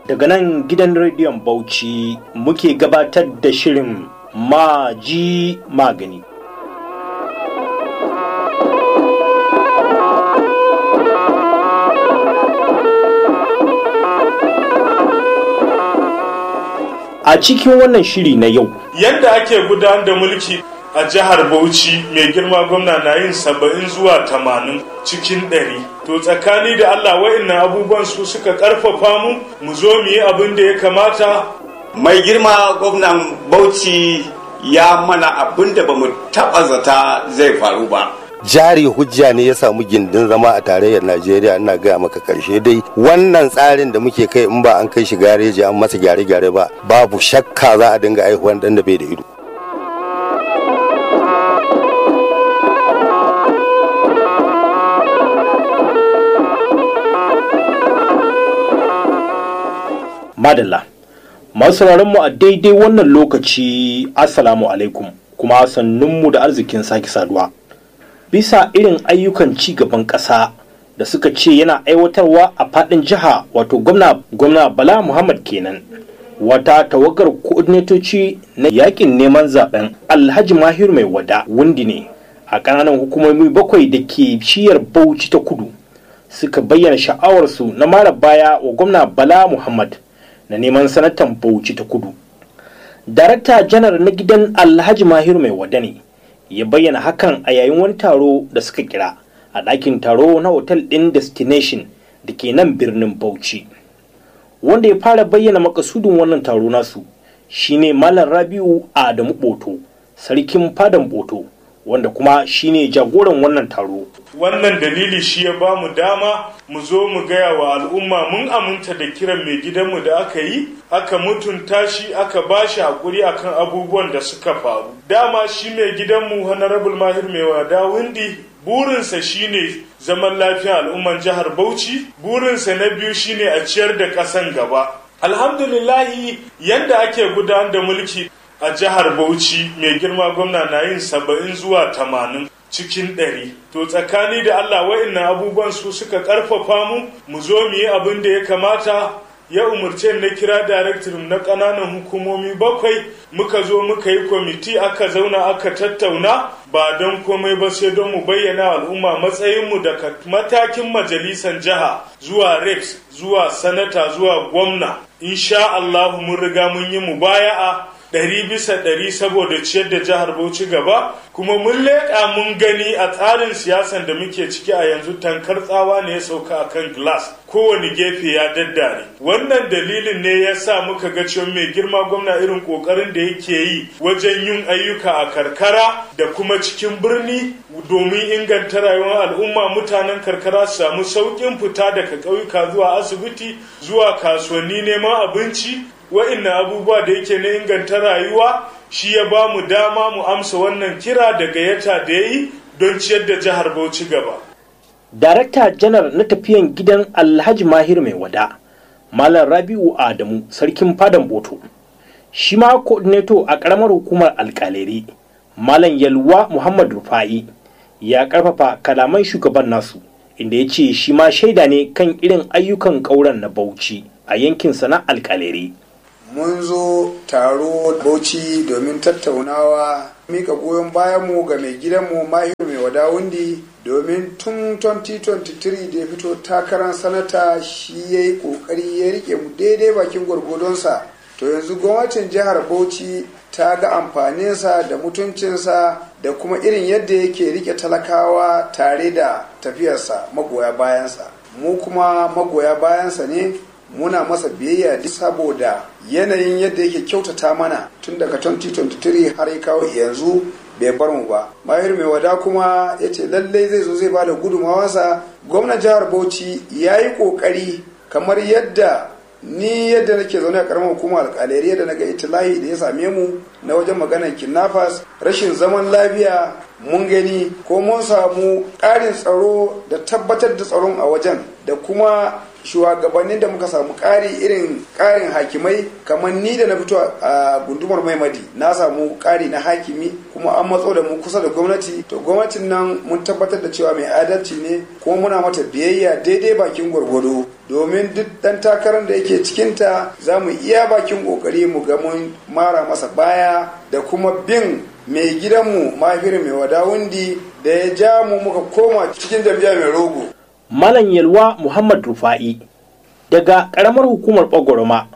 Daga nan gidan rediyon Bauchi muke gabatar da shirin Maji Magani. A cikin wannan shiri na yau, yadda ake gudanar da mulki a jihar bauchi mai girma gwamna na yin saba'in zuwa tamanin cikin ɗari to tsakani da allah wa'innan abubuwan su suka ƙarfafa mu mu zo mu yi abin da ya kamata mai girma gwamnan bauchi ya mana abin da ba mu taɓa zata zai faru ba jari hujja ne ya samu gindin zama a tarayyar najeriya ina gaya maka karshe dai wannan tsarin da muke kai in ba an kai shi gareji an masa gyare-gyare ba babu shakka za a dinga aihuwan dan da bai da ido Madalla. Masu mu a daidai wannan lokaci Assalamu alaikum kuma sannunmu da arzikin sake saduwa. Bisa irin ayyukan ci gaban ƙasa da suka ce yana aiwatarwa a faɗin jiha wato gwamna gwamna Bala Muhammad kenan. Wata tawagar koordinatoci na yakin neman zaben Alhaji Mahiru mai wada wundi ne a ƙananan hukumomi bakwai da ke shiyar Bauchi ta kudu suka bayyana sha'awarsu na mara baya wa gwamna Bala Muhammad. na neman sanatan bauchi ta kudu darakta janar na gidan alhaji mahiru mai wada ne ya bayyana hakan a yayin wani taro da suka kira a ɗakin taro na otal ɗin destination da ke nan birnin bauchi wanda ya fara bayyana makasudin wannan taro nasu shine malam rabiu adamu boto sarkin fadan boto wanda kuma shine jagoran wannan taro wannan dalili shi ya ba mu dama mu zo mu gaya wa al'umma mun aminta da kiran mai gidanmu da aka yi aka mutunta shi aka ba shi haƙuri akan abubuwan da suka faru dama shi mai gidanmu honorable mahir mai wada windi burinsa shine zaman lafiya al'umman jihar bauchi burinsa na biyu shine a ciyar da ƙasan gaba alhamdulillahi yadda ake gudanar da mulki a jihar bauchi mai girma gwamna na yin saba'in zuwa tamanin cikin ɗari to tsakani da allah wa'innan abubuwan su suka ƙarfafa mu mu zo mu yi abin da ya kamata ya umarce na kira director na ƙananan hukumomi bakwai muka zo muka yi kwamiti aka zauna aka tattauna ba don komai ba sai don mu bayyana al'umma matsayinmu daga matakin majalisan jiha zuwa rex zuwa sanata zuwa gwamna insha allahu mun riga mun yi mubaya'a ɗari bisa ɗari saboda ciyar da jihar Bauchi gaba kuma mun leƙa mun gani a tsarin siyasan da muke ciki a yanzu tankar tsawa ne ya sauka a kan glass kowane gefe ya daddare wannan dalilin ne ya sa muka ga cewa mai girma gwamna irin ƙoƙarin da yake yi wajen yin ayyuka a karkara da kuma cikin birni domin inganta rayuwar al'umma mutanen karkara su samu sauƙin fita daga ƙauyuka zuwa asibiti zuwa kasuwanni neman abinci wa'innan abubuwa da yake na inganta rayuwa shi ya ba mu dama mu amsa wannan kira da gayyata da ya yi don ciyar da jihar Bauchi gaba. Darakta janar na tafiyan gidan Alhaji Mahir mai wada, Malam Rabi'u Adamu, sarkin fadan Boto. Shi ma coordinator a ƙaramar hukumar alƙaleri, Malam Yalwa Muhammad Rufa'i, ya ƙarfafa kalaman shugaban nasu, inda ya ce shi ma shaida ne kan irin ayyukan ƙauren na Bauchi a yankinsa na alƙaleri. mun zo taro bauchi domin tattaunawa mika goyon bayanmu ga mai gidanmu mahiru mai wada wundi domin tun 2023 da ya fito takarar sanata shi ya yi kokari ya rike mu daidai bakin gwargwadonsa to yanzu gwamnatin jihar bauchi ta ga amfaninsa da mutuncinsa da kuma irin yadda yake rike talakawa tare da tafiyarsa magoya bayansa mu kuma magoya bayansa ne muna masa biyayya duk saboda yanayin yadda yake kyautata mana tun daga 2023 har ya kawo yanzu bai bar mu ba mahir mai wada kuma ya ce lallai zai zo zai ba da gudunmawarsa gwamnan jihar bauchi ya yi kokari kamar yadda ni yadda nake zaune a karamar hukumar alƙalari yadda naga itilahi da ya same mu na wajen maganar kidnappers rashin zaman lafiya mun gani ko mun samu ƙarin tsaro da tabbatar da tsaron a wajen da kuma shugabannin da muka samu ƙari irin ƙarin hakimai kamar ni da na fito a gundumar maimadi na samu ƙari na hakimi kuma an matso da mu kusa da gwamnati to gwamnatin nan mun tabbatar da cewa mai adalci ne kuma muna mata biyayya daidai bakin gwargwado domin duk ɗan takarar da yake cikinta za mu iya bakin ƙoƙari mu ga mun mara masa baya da kuma bin mai gidanmu mahiru mai wadawundi da ya ja mu muka koma cikin jam'iyya mai rogo Malam Yalwa Muhammad Rufa'i daga ƙaramar hukumar Bagoroma,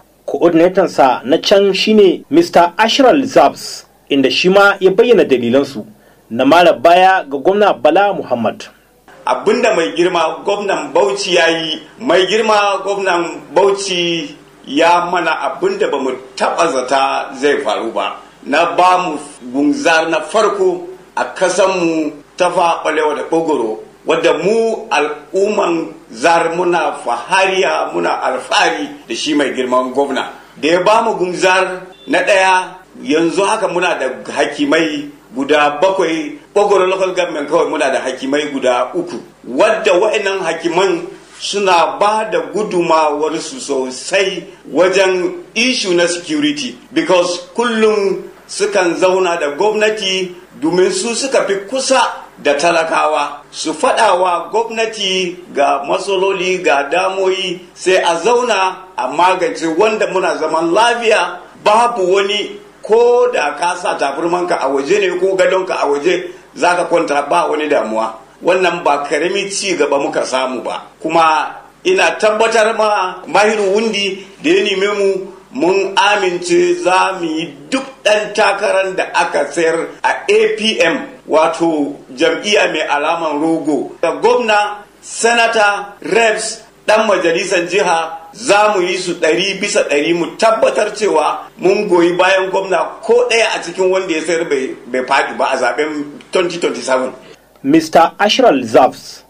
sa na can shine Mr. Ashral Zabs inda shi ma ya bayyana dalilansu na mara baya ga gwamna Bala Muhammad. abinda mai girma gwamnan bauchi ya yi mai girma gwamnan bauchi ya mana abinda ba mu taɓa zata zai faru ba na ba mu gunzar na farko a kasanmu ta faɓalewa da ɓogoro wadda mu al'umman zar muna fahariya muna alfahari da shi mai girman gwamna da ya ba mu gunzar na ɗaya yanzu haka muna da hakimai guda bakwai ɓogoro local government kawai muna da hakimai guda uku wadda wa'annan hakiman suna ba da gudumawarsu sosai wajen ishu na security because kullum sukan zauna da gwamnati domin su suka fi kusa da talakawa su faɗawa gwamnati ga matsaloli ga damoyi sai a zauna a magance wanda muna zaman lafiya babu wani ko da ka sa tafirmanka a waje ne ko gadonka a waje za ka kwanta ba wani damuwa wannan ba karami ci gaba muka samu ba kuma ina tabbatar ma mahiru wundi da ya neme mu mun amince za mu yi duk ɗan takarar da aka sayar a apm wato jam'iyya mai alaman rogo da gwamna sanata reps ɗan majalisar jiha za mu yi su ɗari bisa ɗari mu tabbatar cewa mun goyi bayan gwamna ko ɗaya a cikin wanda ya sayar bai faɗi ba a zaben 2027 Mr. Ashral Zabs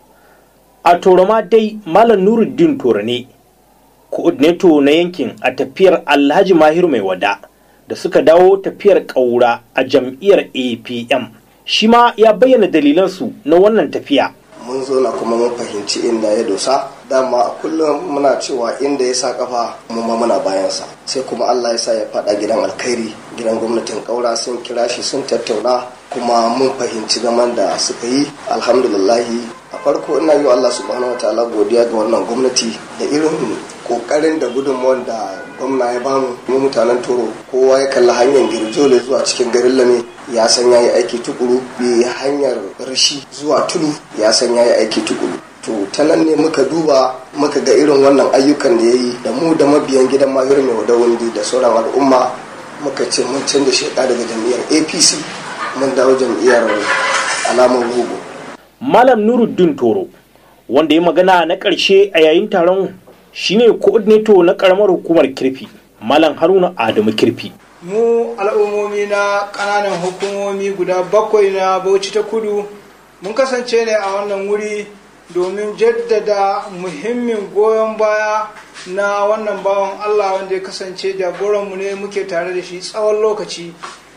a Toroma dai Malam Nuruddin Toro ne, coordinator na yankin a tafiyar Alhaji Mahiru mai wada da suka dawo tafiyar ƙaura a jam'iyyar APM. Shi ma ya bayyana dalilansu na wannan tafiya. mun zo na kuma mun fahimci inda ya dosa dama a kullum muna cewa inda ya sa kafa mu ma muna bayansa sai kuma Allah ya sa ya fada gidan alkhairi gidan gwamnatin kaura sun kira shi sun tattauna kuma mun fahimci gaman da suka yi alhamdulillahi a farko ina yi wa Allah subhanahu wataala godiya ga wannan gwamnati da irin kokarin da gudunmuwan da gwamna ya bamu mu mutanen toro kowa ya kalli hanyar girjole zuwa cikin garin lame ya san ya yi aiki tukuru bi hanyar rashi zuwa tudu ya san ya yi aiki tukuru to ta nan ne muka duba muka ga irin wannan ayyukan da ya yi da mu da mabiyan gidan mahir mai wadawundi da sauran al'umma muka ce mun canza sheka daga jam'iyyar apc mun dawo jam'iyyar alamar rogo Malam Nuruddin Toro wanda ya magana na ƙarshe a yayin taron shine coordinator na ƙaramar hukumar kirfi Malam Haruna Adamu kirfi. mu al'ummomi na ƙananan hukumomi guda bakwai na bauchi ta kudu mun kasance ne a wannan wuri domin jaddada muhimmin goyon baya na wannan bawan allah wanda ya kasance jagoranmu ne muke tare da shi tsawon lokaci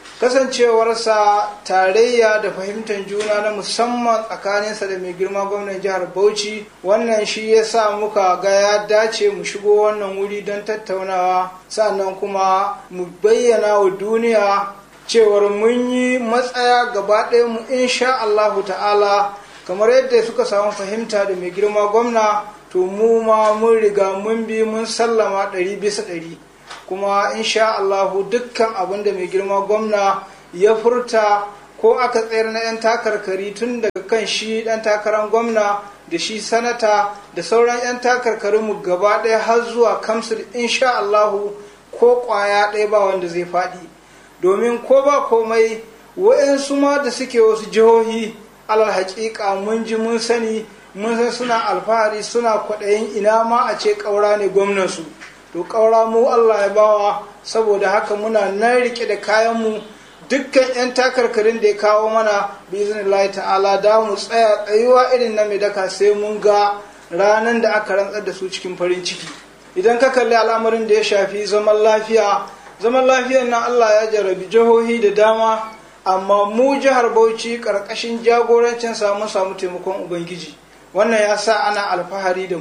kasancewarsa tarayya da fahimtar juna na musamman tsakaninsa da mai girma gwamnan jihar bauchi wannan shi ya sa muka ga ya dace mu shigo wannan wuri don tattaunawa sannan kuma mu bayyana wa duniya cewar mun yi matsaya gaba ɗaya mu insha Allahu ta'ala kamar yadda suka samu fahimta da mai girma gwamna to mu ma mun riga mun bi mun sallama ɗari bisa ɗari kuma insha Allahu dukkan abin da mai girma gwamna ya furta ko aka tsayar na 'yan takarkari tun daga kan shi ɗan takarar gwamna da shi sanata da sauran 'yan takarkarinmu gaba ɗaya har zuwa kamsul insha Allahu ko ƙwaya ɗaya ba wanda zai faɗi domin ko ba komai wa'yansu ma da suke wasu jihohi alal haƙiƙa mun ji mun sani mun san suna alfahari suna kwaɗayin ina ma a ce ƙaura ne gwamnansu to ƙaura mu Allah ya bawa saboda haka muna nan rike da kayanmu dukkan 'yan takarkarin da ya kawo mana biznillahi ta'ala da mu tsaya tsayuwa irin na mai daka sai mun ga ranar da aka rantsar da su cikin farin ciki idan ka kalli al'amarin da ya shafi zaman lafiya zaman lafiyar nan Allah ya jarabi jihohi da dama amma mu jihar Bauchi karkashin jagorancin samu samu taimakon ubangiji wannan ya sa ana alfahari da mu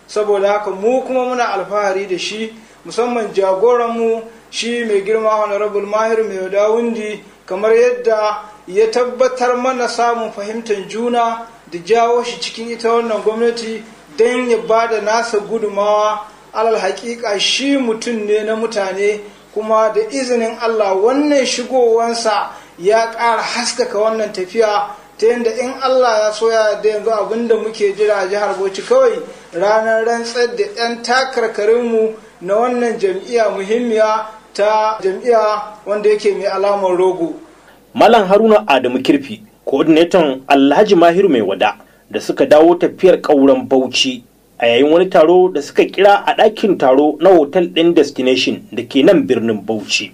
saboda haka mu kuma muna alfahari da shi musamman jagoranmu shi mai girma honorable mahir mai dawundi kamar yadda ya tabbatar mana samun fahimtar juna da jawo shi cikin ita wannan gwamnati don ya ba da nasa gudumawa alal hakika shi mutum ne na mutane kuma da izinin allah wannan shigowansa ya ƙara haskaka wannan tafiya ta yadda in allah ya soya da yanzu abinda muke jira a jihar bauchi kawai ranar rantsar da 'yan takarkarinmu na wannan jam'iyya muhimmiya ta jam'iyya wanda yake mai alamar rogo Malam Haruna Adamu Kirfi, coordinator Alhaji Mahiru mai wada da suka dawo tafiyar ƙauren Bauchi a yayin wani taro da suka kira a ɗakin taro na hotel ɗin destination da ke nan birnin Bauchi.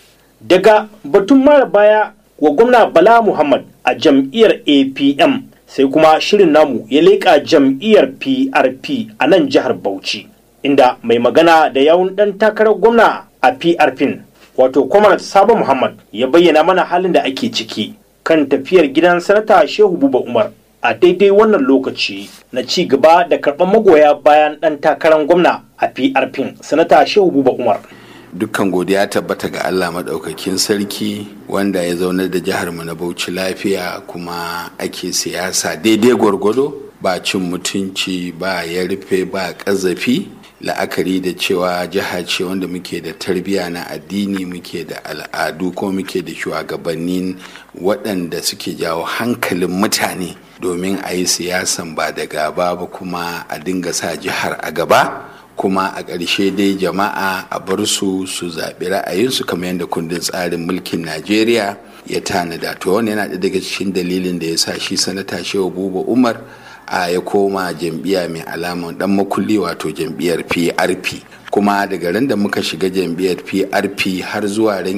Daga batun mara baya wa gwamna Bala Muhammad a jam'iyyar APM sai kuma shirin namu ya leƙa jam'iyyar PRP a nan jihar Bauchi, inda mai magana da yawun ɗan takarar gwamna a PRP wato Kwamar Sabo Muhammad ya bayyana mana halin da ake ciki kan tafiyar gidan sanata Shehu Buba Umar a daidai wannan lokaci na ci gaba da karɓar magoya bayan ɗan takarar gwamna a PRP sanata Shehu Buba Umar. dukkan godiya tabbata ga Allah maɗaukakin sarki wanda ya zaunar da jihar mu na Bauchi lafiya kuma ake siyasa daidai gwargwado ba cin mutunci ba ya rufe ba ƙazafi la'akari da cewa jiha ce wanda muke da tarbiyya na addini muke da al'adu ko muke da shugabannin waɗanda suke jawo hankalin mutane domin a yi siyasan ba da gaba ba kuma a dinga sa jihar a gaba kuma a ƙarshe dai jama'a a bar su su zaɓi ra'ayinsu kamar yadda kundin tsarin mulkin najeriya ya tanada to wani yana ɗaya daga cikin dalilin da ya sa shi sanata shehu buba umar a ya koma jam'iyya mai alaman dan makulli wato jam'iyyar prp kuma daga ran da muka shiga jam'iyyar prp har zuwa ran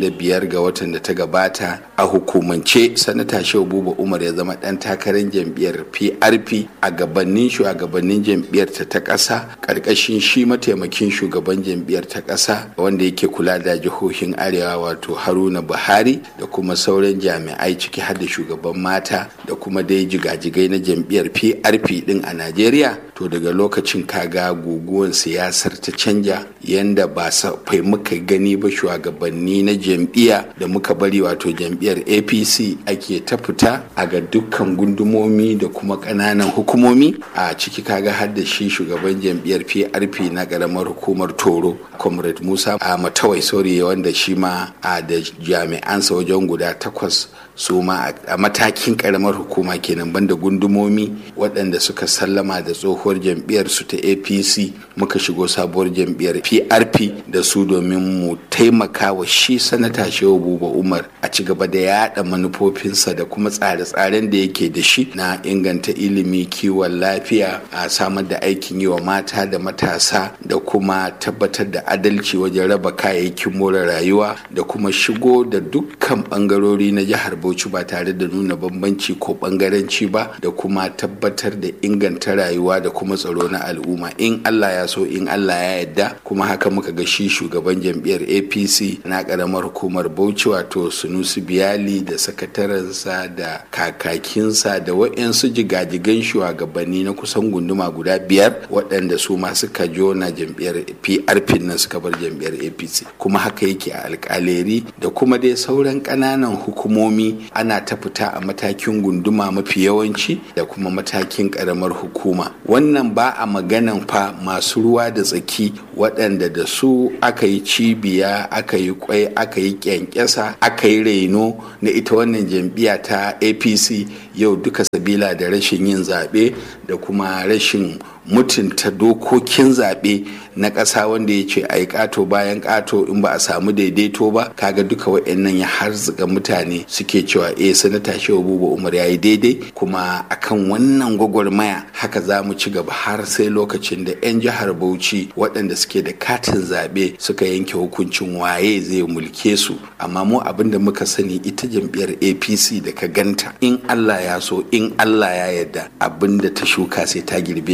25 ga watan da ta gabata a hukumance sanata shehu buba umar ya zama dan takarar jam'iyyar prp a gabanin shugabannin jam'iyyar ta ta ƙasa ƙarƙashin shi mataimakin shugaban jam'iyyar ta ƙasa wanda yake kula da jihohin arewa wato haruna buhari da kuma sauran jami'ai ciki har da shugaban mata da kuma dai jigajigai na jam'iyyar prp din a najeriya to daga lokacin kaga guguwan siyasar ta canja yanda ba fai muka gani ba shugabanni na jam'iyya da muka bari wato jam'iyyar apc ake ta fita a ga dukkan gundumomi da kuma ƙananan hukumomi a ciki kaga har da shi shugaban jam'iyyar prp na ƙaramar hukumar toro comrade musa a matawai sori wanda shi ma a da jami'ansa wajen guda takwas su ma a matakin karamar hukuma kenan banda gundumomi waɗanda suka sallama da tsohuwar jam'iyyar su ta apc muka shigo sabuwar jam'iyyar prp da su domin mu taimaka wa shi sanata shehu buba umar a ci gaba da yada manufofinsa da kuma tsare-tsaren da yake da shi na inganta ilimi kiwon lafiya a samar da aikin yi wa mata da matasa da kuma tabbatar da adalci wajen raba kayayyakin more rayuwa da kuma shigo da dukkan bangarori na jihar Bauchi ba tare da nuna bambanci ko bangaranci ba da kuma tabbatar da inganta rayuwa da kuma tsaro na al'umma in Allah ya so in Allah ya yarda kuma haka muka ga shi shugaban jam'iyyar APC na karamar hukumar Bauchi wato Sunusi Biyali da sakatarensa da kakakinsa da waɗansu jigajigan shugabanni na kusan gunduma guda biyar waɗanda su ma suka jona jam'iyyar PRP nan suka bar jam'iyyar APC kuma haka yake a alƙaleri da kuma dai sauran ƙananan hukumomi ana ta fita a matakin gunduma mafi yawanci da kuma matakin karamar hukuma wannan ba a maganan fa masu ruwa da tsaki waɗanda da su aka yi cibiya aka yi kwai aka yi kyankyasa aka yi reno na ita wannan jam'iyya ta apc yau duka sabila da rashin yin zaɓe da kuma rashin mutunta dokokin zaɓe na ƙasa wanda ya ce a yi ƙato bayan ƙato in ba a samu daidaito ba kaga duka wa'annan ya harzuka mutane suke cewa eh sanata shehu buba umar ya yi daidai kuma akan wannan gwagwarmaya haka za mu ci gaba har sai lokacin da 'yan jihar bauchi waɗanda suke da katin zaɓe suka yanke hukuncin waye zai mulke su amma mu abin da muka sani ita jam'iyyar apc da ka ganta in allah ya so in allah ya yarda abin da ta shuka sai ta girbe shi a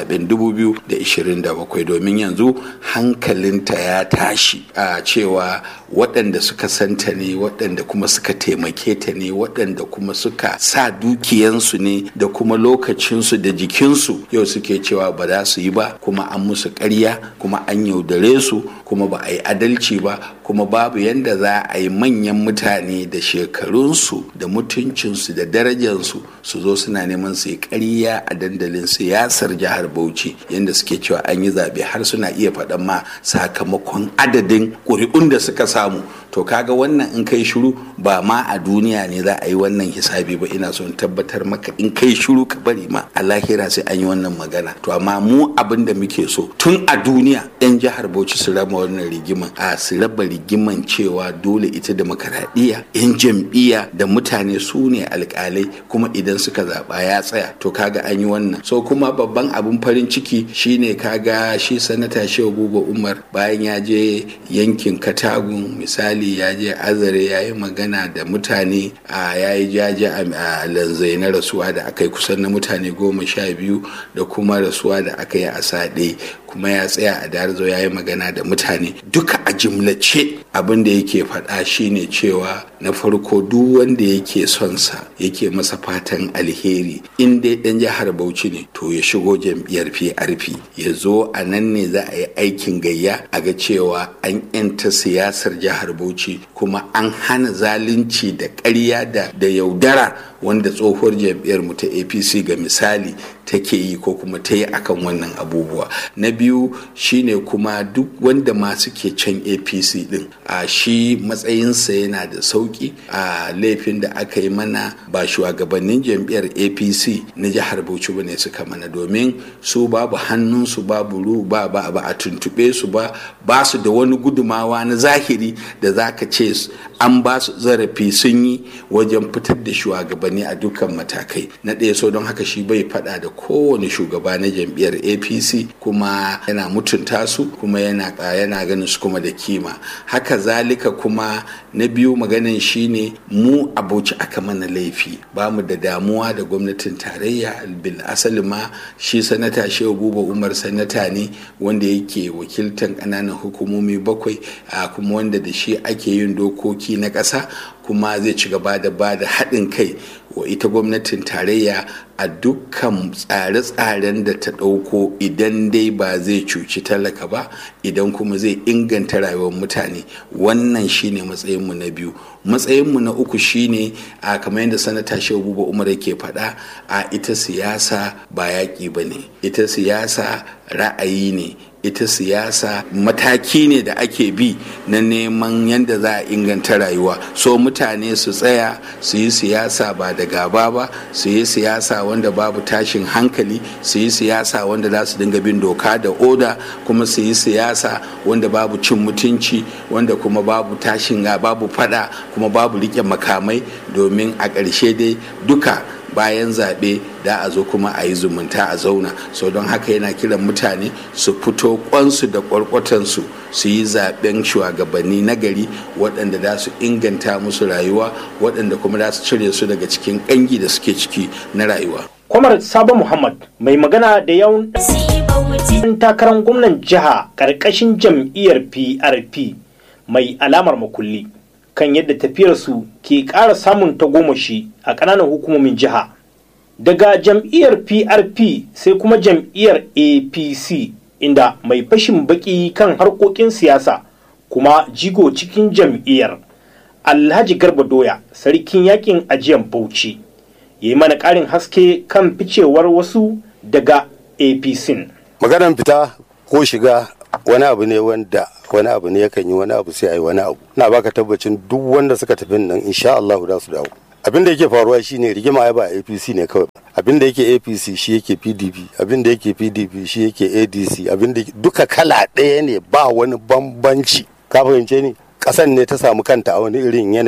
zaben 2027 domin yanzu hankalinta ya tashi a cewa waɗanda suka santa ne waɗanda kuma suka taimake ta ne waɗanda kuma suka sa dukiyansu ne da kuma lokacinsu da jikinsu yau suke cewa ba za su yi ba kuma an musu ƙarya kuma an yaudare su kuma ba a yi adalci ba kuma babu yadda za a yi manyan mutane da shekarunsu da mutuncinsu da darajarsu su zo suna neman su yi ƙarya a dandalin siyasar jihar bauchi yadda suke cewa an yi zaɓe har suna iya faɗan ma sakamakon adadin ƙuri'un da suka samu to kaga wannan in kai shiru ba ma a duniya ne za a yi wannan hisabi ba ina son tabbatar maka in kai shiru ka bari ma a lahira sai an yi wannan magana to amma mu abin da muke so tun a duniya yan jihar bauchi su raba wannan rigiman a su raba rigiman cewa dole ita demokaradiyya yan jam'iyya da mutane su ne alkalai kuma idan suka zaba ya tsaya to kaga an yi wannan so kuma babban abin farin ciki shine kaga shi sanata shehu buba umar bayan ya je yankin katagun misali ya je azare ya yi magana da mutane a ya yi jaje a lanzai na rasuwa da aka yi kusan na mutane goma sha biyu da kuma rasuwa da aka yi a saɗe kuma ya tsaya a darzo ya yi magana da mutane duka a jimlace abin da yake faɗa shine cewa na farko duk wanda yake son sa yake masa fatan alheri in dai ɗan jihar bauchi ne to ya shigo jam'iyyar prp ya zo a nan ne za a yi aikin gayya a ga cewa an yanta siyasar jihar bauchi kuma an hana zalunci da ƙarya da da yaudara wanda tsohuwar jam'iyyar mu ta apc ga misali take yi ko kuma ta yi akan wannan abubuwa na biyu shine kuma duk wanda ma suke can apc din a shi matsayinsa yana da sauki a laifin da aka yi mana ba shugabannin jam'iyyar apc na jihar bauchi ba ne suka mana domin su babu hannunsu babu ru ba ba ba a tuntube su ba ba su da wani gudumawa na zahiri da za ka ce an ba su zarafi sun yi wajen fitar da shugabanni a dukkan matakai na ɗaya so don haka shi bai faɗa da kowane shugaba na jam'iyyar apc kuma yana mutunta su kuma yana yana ganin su kuma da kima haka zalika kuma na biyu maganin shine mu abuci aka mana laifi ba mu da damuwa da gwamnatin tarayya bil asali ma shi sanata shehu buba umar sanata ne wanda yake wakiltan ƙananan hukumomi bakwai kuma wanda da shi ake yin dokoki na ƙasa kuma zai ci gaba da ba da haɗin kai wa ita gwamnatin tarayya a dukkan tsare-tsaren da ta ɗauko idan dai ba zai cuci talaka ba idan kuma zai inganta rayuwar mutane wannan shine matsayinmu na biyu matsayinmu na uku shine a kamar yadda sanata shehu buba umar yake faɗa a ita siyasa ba yaƙi ba ne ita siyasa ra'ayi ne ita siyasa mataki ne da ake bi na neman yadda za a inganta rayuwa so mutane su tsaya su yi siyasa ba da gaba ba su yi siyasa wanda babu tashin hankali su yi siyasa wanda za su dinga bin doka da oda kuma su yi siyasa wanda babu cin mutunci wanda kuma babu tashin babu fada kuma babu rike makamai domin a ƙarshe dai duka bayan zaɓe da a zo kuma a yi zumunta a zauna so don haka yana kiran mutane su fito kwansu da kwarkwatansu su yi zaɓen shugabanni na gari waɗanda za su inganta musu rayuwa waɗanda kuma za su cire su daga cikin ƙangi da suke ciki na rayuwa kwamar sabo muhammad mai magana da yawan ɗan takarar gwamnan jiha ƙarƙashin jam'iyyar prp mai alamar makulli kan yadda tafiyarsu ke ƙara samun tagomashi a ƙananan hukumomin jiha daga jam'iyyar prp sai kuma jam'iyyar apc inda mai fashin baki kan harkokin siyasa kuma jigo cikin jam'iyyar alhaji garba doya sarkin yakin ajiyan bauchi ya yi mana ƙarin haske kan ficewar wasu daga apc maganan fita ko shiga wani abu ne wanda wani abu ne yakan yi wani abu sai a yi wani abu na baka tabbacin duk wanda suka tafi nan insha Allah za su dawo abin da yake faruwa shine rigima ya ba APC ne kawai abin da yake APC shi yake PDP abin da yake PDP shi yake ADC abin da duka kala ɗaya ne ba wani bambanci ka fahimce ni kasan ne ta samu kanta a wani irin yanayi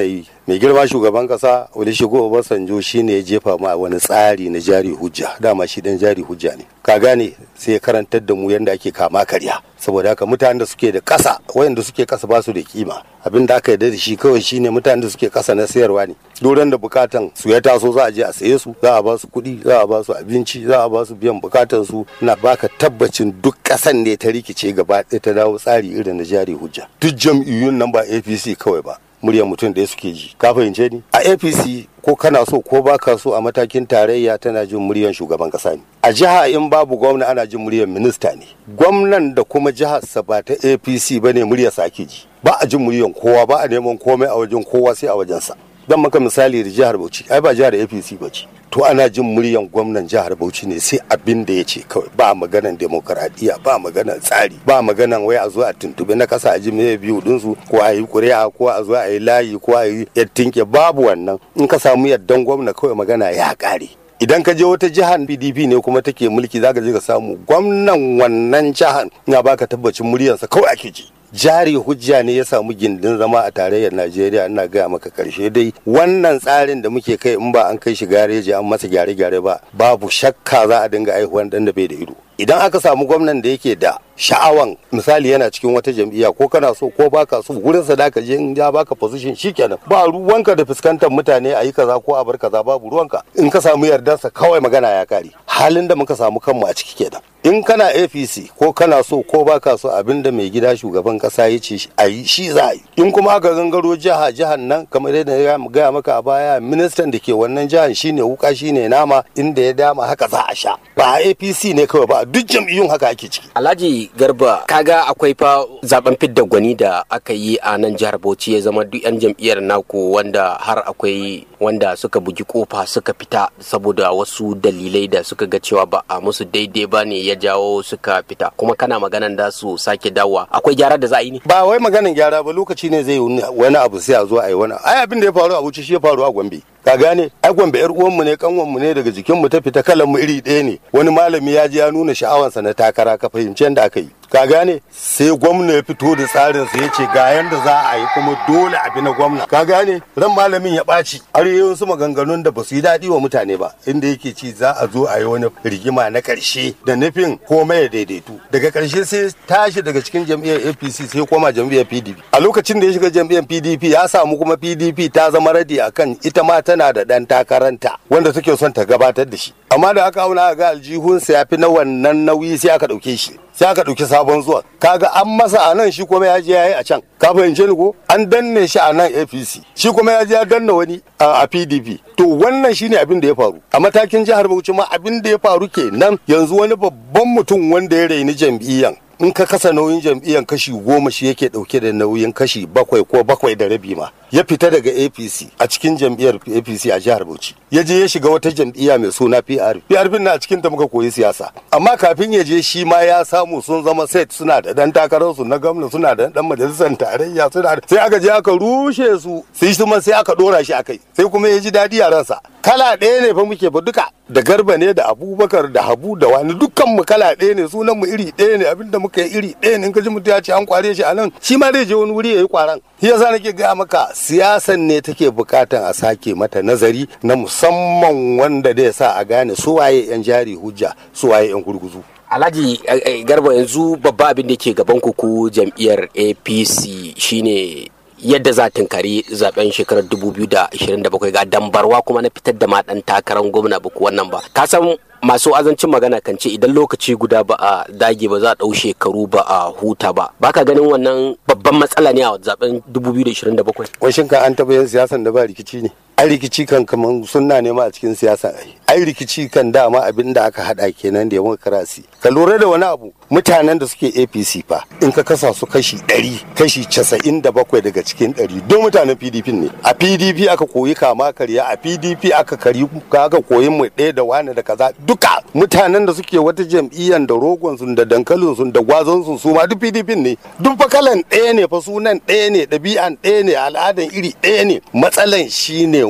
mai girma shugaban kasa olusegun obasanjo shine ya jefa ma wani tsari na jari hujja dama shi dan jari hujja ne ka gane sai ya karantar da mu yadda ake kama karya saboda haka mutanen da suke da kasa wayanda suke kasa ba su da kima abin da aka yarda da shi kawai shine mutanen da suke kasa na sayarwa ne doron da bukatan su ya taso za a je a saye su za a ba su kuɗi za a ba su abinci za a ba su biyan bukatan su na baka tabbacin duk kasan ne ta rikice gaba ɗaya ta dawo tsari irin na jari hujja duk jam'iyyun nan ba apc kawai ba muryar mutum da suke ji ka fahimce ni a apc ko kana so ko baka so a matakin tarayya tana jin muryar shugaban kasa ne a jiha in babu gwamna ana jin muryar minista ne gwamnan da kuma jihar sa ba ta apc ba ne muryar sa ake ji ba a jin muryar kowa ba a neman komai a wajen kowa sai a wajensa zan maka misali da jihar bauchi ai ba jihar apc ba ce to ana jin muryan gwamnan jihar bauchi ne sai abin da ya ce kawai ba maganan demokaradiyya ba maganan tsari ba maganan wai a zo a tuntube na kasa a ji mai biyu dinsu ko a yi kuri'a ko a zo a yi layi ko a yi yattinke babu wannan in ka samu yaddan gwamna kawai magana ya kare idan ka je wata jihar pdp ne kuma take mulki zaka je ka samu gwamnan wannan jihar na baka tabbacin muryarsa kawai ake ji jari hujja ne ya samu gindin zama a tarayyar najeriya ina gaya maka karshe dai wannan tsarin da muke kai in ba an kai shi gareji an masa gyare-gyare ba babu shakka za a dinga aihuwan dan da bai da ido idan aka samu gwamnan da yake da sha'awan misali yana cikin wata jam'iyya ko kana so ko baka so wurin sa ka je in ya baka position shikenan ba ruwanka da fuskantar mutane a yi kaza ko a bar kaza babu ruwanka in ka samu yardarsa kawai magana ya kare halin da muka samu kanmu a ciki kenan in kana apc ko kana so ko baka so abinda mai gida shugaban kasa ya ce a yi shi za a yi in kuma aka gangaro jiha jihar nan kamar yadda ya gaya maka a baya ministan da ke wannan jihar shine wuka shine nama inda ya dama haka za a sha ba apc ne kawai ba duk jam'iyyun haka ake ciki alhaji garba kaga akwai fa zaben fidda gwani da aka yi a nan jihar bauchi ya zama duk yan jam'iyyar naku wanda har akwai wanda suka bugi kofa suka fita saboda wasu dalilai da suka ga cewa ba a musu daidai ba ne ya jawo suka fita kuma kana maganan da su sake dawowa akwai gyara da za a yi ne ba wai maganin gyara ba lokaci ne zai yi wani abu sai a zo a yi wani ai abin da ya faru a wuce shi ya faru a gombe ka gane ai gombe yar uwanmu ne kanwanmu ne daga jikinmu ta fita kalan mu iri ɗaya ne wani malami ya ji ya nuna sha'awansa na takara ka fahimci yadda aka yi ka gane sai gwamna ya fito da tsarin sa yace ga yanda za a yi kuma dole a bi na gwamna ka gane ran malamin ya ɓaci har yayin su maganganun da ba su yi daɗi wa mutane ba inda yake ci za a zo a yi wani rigima na ƙarshe da nufin komai ya daidaitu daga ƙarshe sai tashi daga cikin jam'iyyar APC sai koma jam'iyyar PDP a lokacin da ya shiga jam'iyyar PDP ya samu kuma PDP ta zama radi akan ita ma tana da ɗan takaranta wanda take son ta gabatar da shi amma da aka auna ga aljihunsa ya fi na wannan nauyi sai aka ɗauke shi sai aka ɗauki sabon zuwa kaga an masa a nan shi kuma ya je ya yi a can ka fahimce ni ko an danne shi a nan apc shi kuma ya je ya danna wani a pdp to wannan shine abin da ya faru a matakin jihar bauchi ma abin da ya faru kenan yanzu wani babban mutum wanda ya raini jam'iyyan in ka kasa nauyin jam'iyyar kashi goma shi yake dauke da nauyin kashi bakwai ko bakwai da rabi ma ya fita daga apc a cikin jam'iyyar apc a jihar bauchi ya je ya shiga wata jam'iyya mai suna pr pr na a cikin ta muka koyi siyasa amma kafin ya je shi ma ya samu sun zama set suna da dan takararsu na gwamna suna da dan majalisar tarayya suna da sai aka je aka rushe su sai kuma sai aka dora shi akai sai kuma ya ji dadi a ransa kala ɗaya ne fa muke fa duka da garba ne da abubakar da habu da wani dukkan mu kala ɗaya ne sunan mu iri ɗaya ne abinda muka yi iri ɗaya ne in ka ji mutum ya ce an kware shi a nan shi ma zai je wani wuri ya yi kwaran shi yasa nake gaya maka siyasan ne take bukatan a sake mata nazari na musamman wanda zai sa a gane su waye yan jari hujja su waye yan gurguzu alhaji garba yanzu babba abin da ke gaban ku jam'iyyar apc shine yadda za tunkari zaben shekarar 2027 ga dambarwa kuma na fitar da ma dan takarar gwamna ba wannan ba ka san masu azancin magana kan ce idan lokaci guda ba a dage ba za a ɗau shekaru ba a huta ba baka ganin wannan babban matsala ne a zaben 2027 washin ka an taɓa yin siyasan da ba rikici ne ai rikici kan kaman sunna ne ma a cikin siyasa ai ai rikici kan dama abin da aka hada kenan da demokarasi ka lura da wani abu mutanen da suke apc fa in ka kasa su kashi 100 kashi 97 daga cikin 100 don mutanen pdp ne a pdp aka koyi kama karya a pdp aka kari aka koyi mu ɗaya da wani da kaza duka mutanen da suke wata jam'iyyar da rogon sun da dankalin sun da gwazon sun su ma duk pdp ne duk fa kalan ɗaya ne fa sunan ɗaya ne ɗabi'an ɗaya ne al'adan iri ɗaya ne matsalan shine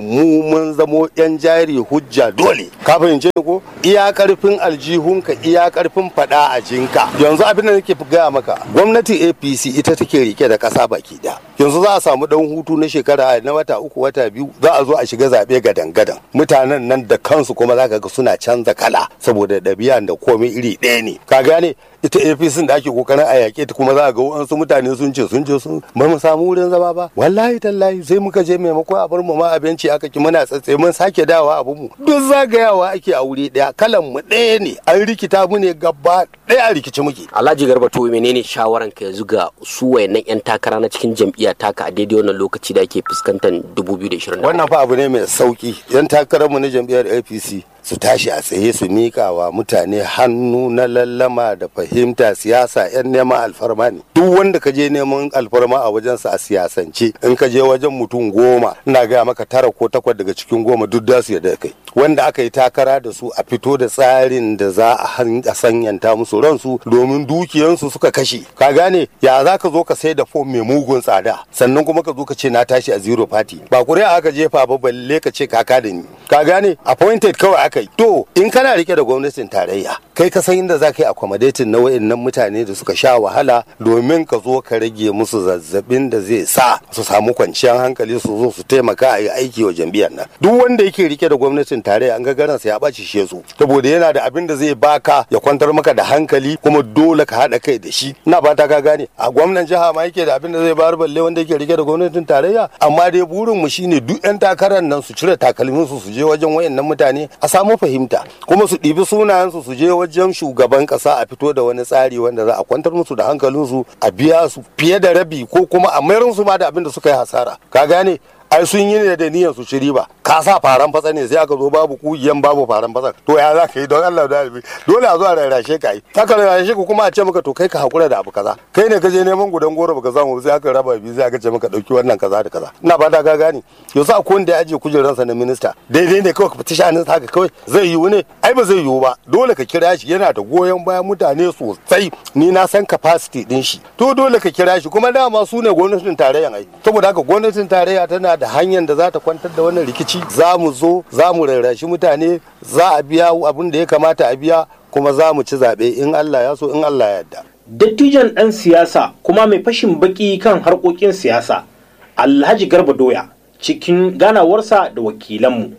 mu mun zamo yan jari hujja dole ka fahimce ni ko iya karfin aljihunka iya karfin fada a jinka yanzu abin da nake gaya maka gwamnati apc ita take rike da kasa baki da yanzu za a samu dan hutu na shekara na wata uku wata biyu za a zo a shiga zaɓe gadan gadan mutanen nan da kansu kuma za ka ga suna canza kala saboda ɗabi'an da komai iri ɗaya ne ka gane ita apc da ake kokarin a yaƙe ta kuma za a ga wasu mutane sun ce sun je sun ba mu samu wurin zama ba wallahi tallahi sai muka je maimakon a bar mu ma abinci aka ki muna tsatse mun sake dawa abun mu duk zagayawa ake a wuri ɗaya kalan mu ɗaya ne an rikita mu ne gaba ɗaya a rikici muke alhaji garba to menene shawaran ka yanzu ga su wayannan yan takara na cikin jam'iyya taka a daidai wannan lokaci da ake fuskantar 2020 wannan fa abu ne mai sauki yan takarar mu na jam'iyyar apc su tashi a tsaye su miƙa wa mutane hannu na lallama da fahimta siyasa 'yan neman alfarma ne duk wanda ka je neman alfarma a wajensa a siyasance in ka je wajen mutum goma ina gaya maka tara ko takwas daga cikin goma duk da su yadda kai wanda aka yi takara da su a fito da tsarin da za a sanyanta musu ransu domin dukiyansu suka kashe ka gane ya za ka zo ka sai da fom mai mugun tsada sannan kuma ka zo ka ce na tashi a zero party ba kuri'a aka jefa ba balle ka ce kaka da ni ka gane appointed kawai aka yi to in kana rike da gwamnatin tarayya kai ka san inda za ka yi accommodating na wayannan mutane da suka sha wahala domin ka zo ka rage musu zazzabin da zai sa su samu kwanciyar hankali su zo su taimaka a yi aiki wa jam'iyyar nan duk wanda yake rike da gwamnatin tarayya an ga garansa ya ɓaci shi su saboda yana da abin da zai baka ya kwantar maka da hankali kuma dole ka haɗa kai da shi ina fata ka gane a gwamnan jiha ma yake da abin da zai bayar balle wanda yake rike da gwamnatin tarayya amma dai burin mu shine duk yan takarar nan su cire takalmin su su je wajen wayannan mutane a samu fahimta kuma su ɗibi sunayensu su je wajen shugaban ƙasa a fito da wani tsari wanda za a kwantar musu da hankalinsu a biya su fiye da rabi ko kuma a mayar su ma da abin da suka yi hasara ka gane ai sun yi ne da niyyar su ci riba ka sa faran fatsa ne sai aka zo babu kugiyan babu faran fatsa to ya za ka yi don Allah da albi dole a zo a rarrashe ka yi aka rarrashe ku kuma a ce maka to kai ka hakura da abu kaza kai ne ka je neman gudan goro baka samu sai aka raba biyu sai aka ce maka dauki wannan kaza da kaza ina fata ka gane yanzu akwai wanda ya aje kujeransa na minista daidai ne kawai ka fita shanin haka kawai zai yiwu ne ai ba zai yiwu ba dole ka kira shi yana da goyon bayan mutane sosai ni na san capacity din shi to dole ka kira shi kuma dama su ne gwamnatin tarayyan ai saboda haka gwamnatin tarayya tana da hanyar da za ta kwantar da wannan rikici za mu zo za mu rarrashi mutane za a biya abin da ya kamata a biya kuma za mu ci zaɓe in Allah ya so in Allah ya yarda. Dattijan ɗan siyasa kuma mai fashin baki kan harkokin siyasa Alhaji Garba Doya cikin ganawarsa da wakilanmu.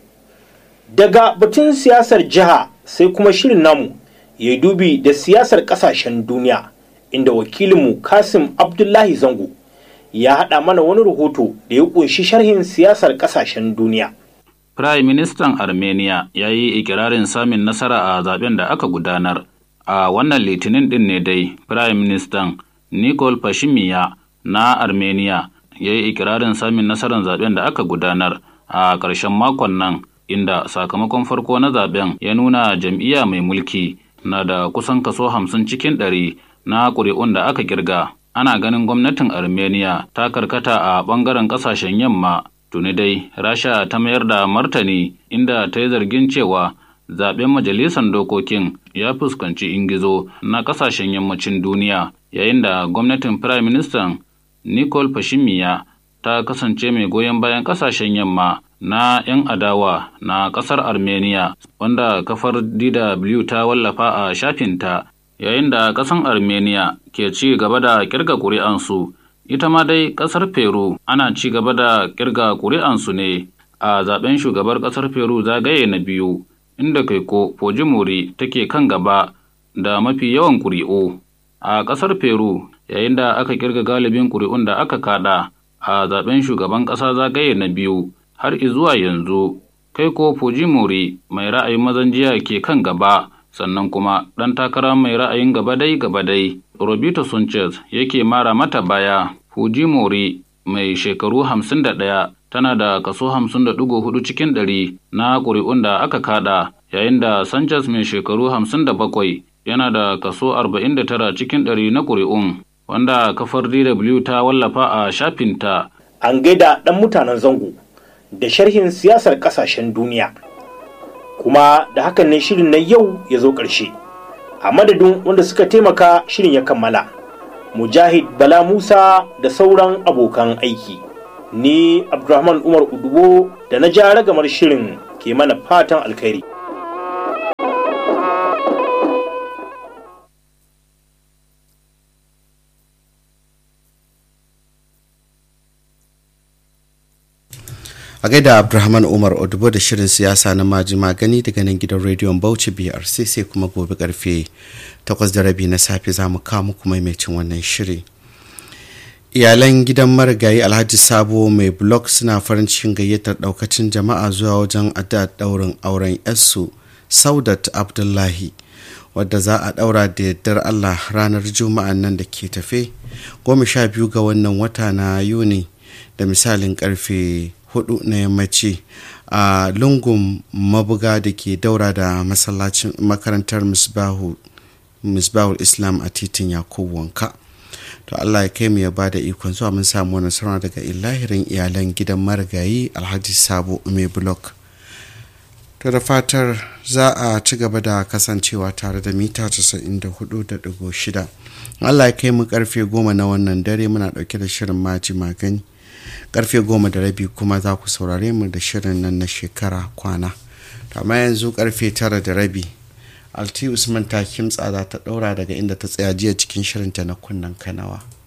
Daga batun siyasar jiha sai kuma shirin namu ya dubi da siyasar ƙasashen duniya inda wakilinmu Kasim Abdullahi Zango ya haɗa mana wani rahoto da ya ƙunshi sharhin siyasar ƙasashen duniya. Prime Ministan Armenia ya yi ikirarin samun nasara a zaben da aka gudanar. A wannan litinin ɗin ne dai, Prime Ministan Nikol Pashinyan na Armenia ya yi ikirarin samun nasarar zaben da aka gudanar a ƙarshen makon nan, inda sakamakon farko na zaben ya nuna jam'iyya mai mulki na da kusan kaso hamsin cikin ɗari na ƙuri'un da aka kirga. ana ganin gwamnatin armenia ta karkata a ɓangaren ƙasashen yamma tuni dai rasha ta mayar da martani inda ta yi zargin cewa zaben majalisar dokokin ya fuskanci ingizo na ƙasashen yammacin duniya yayin da gwamnatin firayim ministan nicole Pashinyan ta kasance mai goyon bayan ƙasashen yamma na 'yan adawa na ƙasar armenia wanda kafar dw ta wallafa a shafinta yayin da ƙasar armenia ke ci gaba da kirga ƙuri'ansu ita ma dai ƙasar peru ana ci gaba da kirga ƙuri'ansu ne a zaben shugabar ƙasar peru zagaye na biyu inda kaiko fujimori take kan gaba da mafi yawan ƙuri'u a ƙasar peru yayin da aka kirga galibin ƙuri'un da aka kada a zaben shugaban ƙasa zagaye na biyu har izuwa yanzu kaiko fujimori mai ra'ayin mazan jiya ke kan gaba sannan kuma ɗan takara mai ra'ayin gabadai gabadai Robito Sanchez yake mara mata baya Fujimori mai shekaru 51 tana da kaso 50.4 cikin ɗari na ƙuri'un da aka kada yayin da Sanchez mai shekaru 57 yana da kaso 49 cikin ɗari na ƙuri'un wanda kafar DW ta wallafa a shafinta. An gaida ɗan mutanen zango da sharhin siyasar ƙasashen duniya. kuma da hakan ne shirin na yau ya zo ƙarshe a madadin wanda suka taimaka shirin ya kammala mujahid bala musa da sauran abokan aiki ni abdulrahman umar udubo da da na ja ragamar shirin ke mana fatan alkhairi a gaida abdulrahman umar odubo da shirin siyasa na maji magani daga nan gidan rediyon bauchi brc sai kuma gobe karfe 8 da rabi na safe za mu kawo muku maimacin wannan shiri iyalan gidan marigayi alhaji sabo mai blog suna farin cikin gayyatar daukacin jama'a zuwa wajen adda daurin auren yarsu saudat abdullahi wadda za a daura da yardar allah ranar juma'an nan da ke tafe goma sha biyu ga wannan wata na yuni da misalin karfe hudu na yammaci a lungun mabuga da ke daura da masallacin makarantar misbahul islam a titin yakubu wanka to allah ya kai mu ya bada ikon zuwa mun samu wani sauna daga ilahirin iyalan gidan marigayi alhaji sabo mai blok to da fatar za a ci gaba da kasancewa tare da mita 94.6 allah ya kai mu karfe goma na wannan dare muna dauke da shirin maji magani karfe goma da rabi kuma za ku saurare mu da shirin nan na shekara kwana amma yanzu karfe tara da rabi alti usman ta kimtsa za ta daura daga inda ta tsaya jiya cikin shirinta na kunnen kanawa